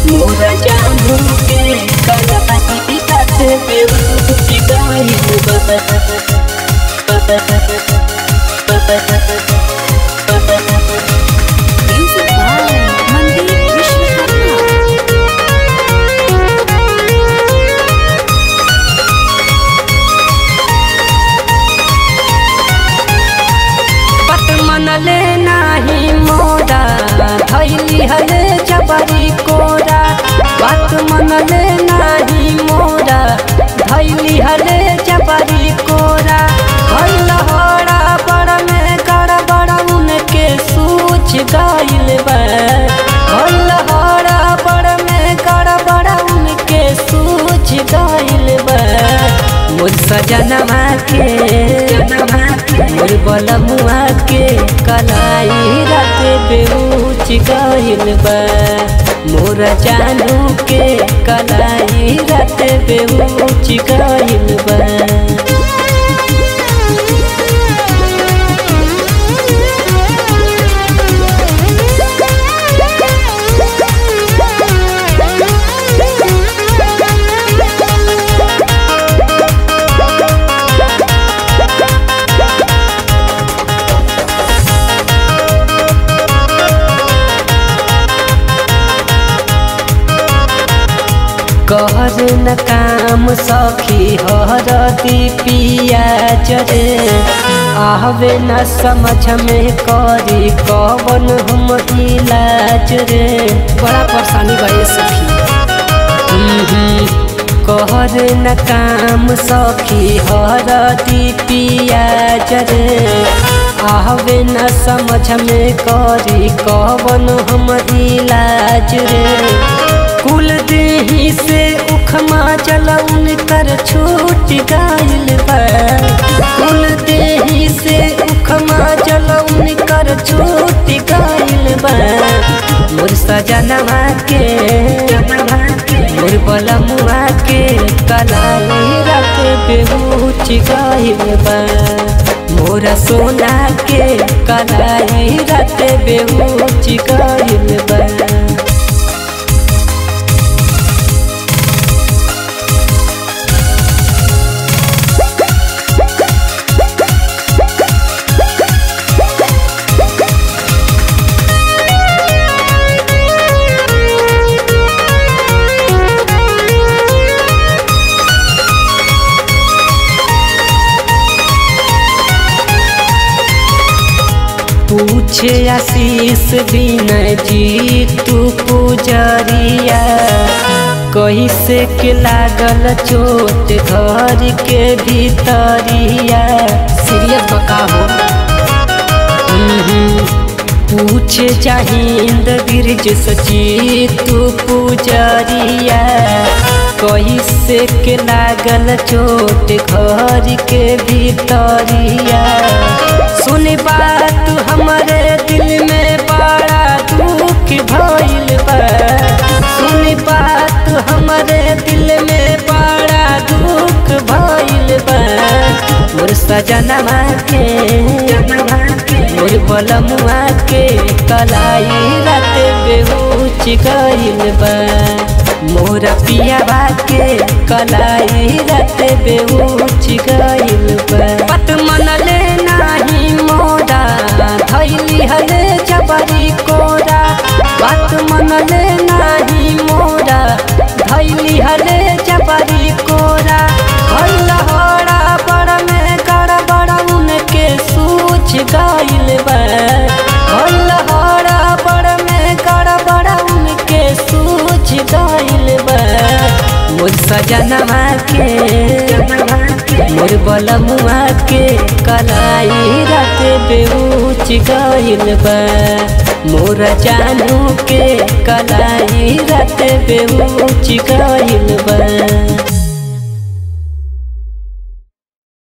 मोरा जानू के कलाई रात बेउची गइल Music by Mandeep Vishwakarma. पत मनले नाही मोरा धैली हले जबरी कोरा पत मनले नाही मोरा धैली हले जबरी कोरा भइल हरा बड़ में गड़ बड़ उनके सूझ गइल बा भइल हरा बड़ में गड़ बड़ उनके सूझ गइल बा मोर सजनमा के मोर बलमुआ के कलाई रात बेउच गइल बा मोर जानू के कलाई रात बेउच गइल बा कहर न काम सखी हरदी पियाज रे आवे न समझ में करी कवन हम इलाज रे बड़ा परेशानी बा ये सखी कहर न काम सखी हरदी पियाज रे आवे न समझ में करी कवन हम इलाज रे कुल देही से उखमा जलौन कर छूट गइल बा कुल देही से उखमा जलौन कर छूट गइल बा मोर सजनवा के मोर बलमुआ के कलाई रात बेहुच गइल बा मोरा सोना के कलाई रात बेहुच गइल बा पूछे आशीष विनय जी तू पुजरिया कैसे के लागल चोट घर के भीतरिया सीरियस बका हो पूछे चाहिंद गिरज सची तू पुजरिया कैसे के लागल चोट घर के भीतरिया सुन बात हमारे दिल में बड़ा दुख भइल बा सुन बात हमारे दिल में बड़ा दुख भइल बा मोर सजनवा के मोर बलमुआ के कलाई रात बेहुच गइल बा मोर पियावा के कलाई रात बेहुच गइल बा पत मनले नाही मोरा धैली हले जबरी कोरा बात मनले नाही मोरा धैली हले जबरी कोरा भइल हरा बड़ में गड़ बड़ उनके सूझ गइल बा भइल हरा बड़ में गड़ बड़ उनके सूझ गइल बा मोर सजनवा के मोर बलमुआ के कलाई रात बेउच गइल बा मोर जानू के कलाई रात बेउच गइल बा